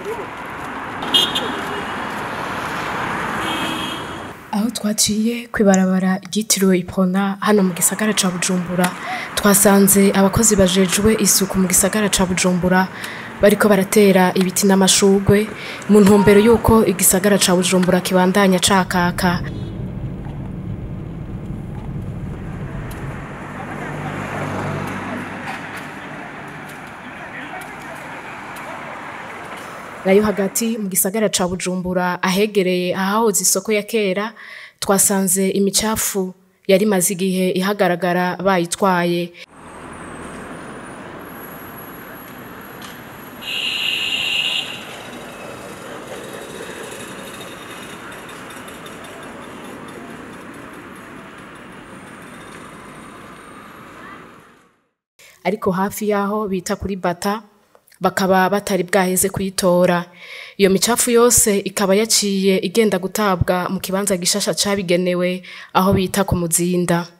aho twaciye kw'ibarabara ryitiriwe ipona hano mu gisagara ca bujumbura twasanze abakozi bajejwe isuku mu gisagara ca bujumbura bariko baratera ibiti n'amashurwe mu ntumbero y'uko igisagara ca bujumbura kibandanya cakaka nayo hagati mu gisagara ca bujumbura ahegereye ahahoze isoko ya kera twasanze imicafu yari imaze igihe ihagaragara bayitwaye ariko hafi y'aho bita kuri bata bakaba batari bwaheze kuyitora iyo micafu yose ikaba yaciye igenda gutabwa mu kibanza gishasha cabigenewe aho bita ku muzinda